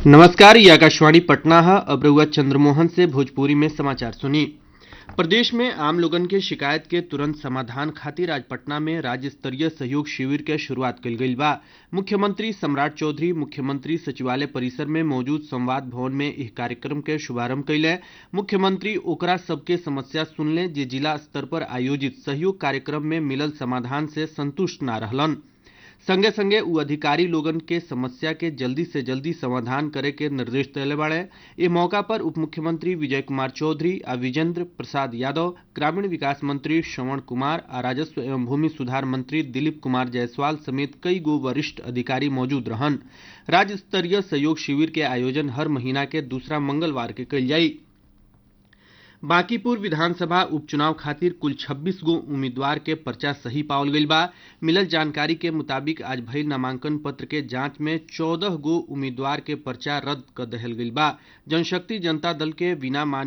नमस्कार ये आकाशवाणी पटना है अब रउआ चंद्रमोहन से भोजपुरी में समाचार सुनी प्रदेश में आम लोगन के शिकायत के तुरंत समाधान खातिर आज पटना में राज्य स्तरीय सहयोग शिविर के शुरुआत कल गई बा मुख्यमंत्री सम्राट चौधरी मुख्यमंत्री सचिवालय परिसर में मौजूद संवाद भवन में इस कार्यक्रम के शुभारंभ कैले मुख्यमंत्री ओकरा सबके समस्या सुनले जे जिला स्तर पर आयोजित सहयोग कार्यक्रम में मिलल समाधान से संतुष्ट ना रहलन संगे संगे उ अधिकारी लोगन के समस्या के जल्दी से जल्दी समाधान करे के निर्देश दिले बाड़े ए मौका पर उप मुख्यमंत्री विजय कुमार चौधरी आ विजेंद्र प्रसाद यादव ग्रामीण विकास मंत्री श्रवण कुमार आ राजस्व एवं भूमि सुधार मंत्री दिलीप कुमार जायसवाल समेत कई गो वरिष्ठ अधिकारी मौजूद रहन राज्य स्तरीय सहयोग शिविर के आयोजन हर महीना के दूसरा मंगलवार के कल जाई बांकीपुर विधानसभा उपचुनाव खातिर कुल 26 गो उम्मीदवार के पर्चा सही पावल गईल बा मिलल जानकारी के मुताबिक आज भइल नामांकन पत्र के जांच में 14 गो उम्मीदवार के पर्चा रद्द कर दहल गईल बा जनशक्ति जनता दल के बिना मान